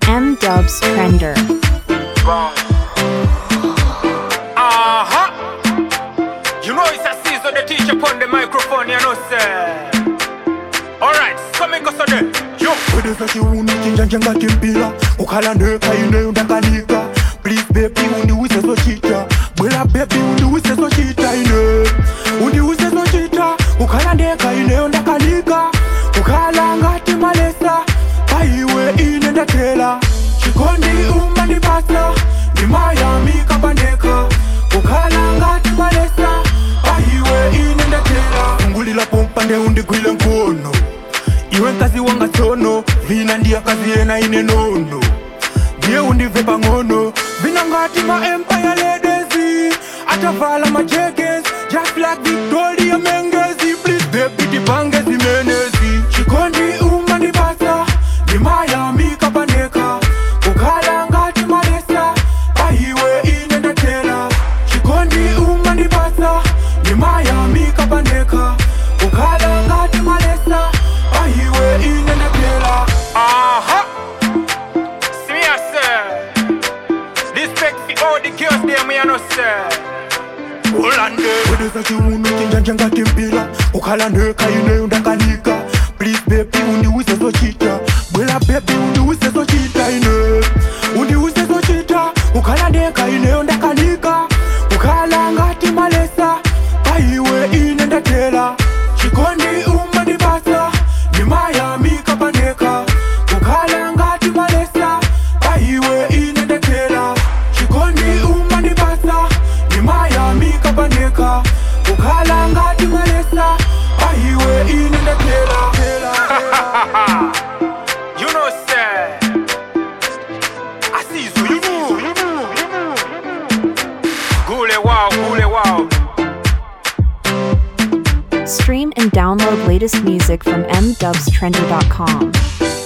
M Dubs Trender. Aha! You know it's a season the teacher upon the microphone, you know, sir. Alright, come and go so there. Yo! wedeza chiuno chinjanja ngati mpira kukhala ndekha ineyo ndakanika please baby undiwise zochita bwera baby undiwise zochita ine undiwise zochita kukhala ndekha ineyo ndakanika kukhala ngati malesa paiwe ine ndathela chikondi umandipasa ndimayamika pandekha kukhala ngati malesa paiwe ine ndathela ungulila pompa nde undigwile mkono iwe nkazi wanga tsono vina ndiya kazi yena ine nono ndiye undive pang'ono vina ngati ma empire ladies atavala ma jackets just like victoria mengezi please baby tipange zimenezi chikondi umandipasa ndimayamika pandekha kukhala ngati malesa paiwe ine ndathela chikondi umandipasa ndimayamika pandekha kukhala ngati malesa paiwe ine ndathela Aha! See me, I sir. Respect for all the girls there, me, you know, sir. ulande wedeza chiuno chinjanja ngati mpira kukhala ndekha ineyo ndakanika please baby undiwise zochita bwera baby undiwise zochita ine undiwise zochita kukhala ndekha ineyo ndakanika kukhala ngati malesa paiwe ine ndathela chikondi umandipasa ndimayamika pandekha kukhala ngati malesa paiwe ine ndathela chikondi umandipasa ndimayamika pandekha kukhala ngati malesa paiwe ine ndathela You know, sir. I see you, you know, you know, you know. Gule wow, gule wow. Stream and download latest music from mdubstrender.com.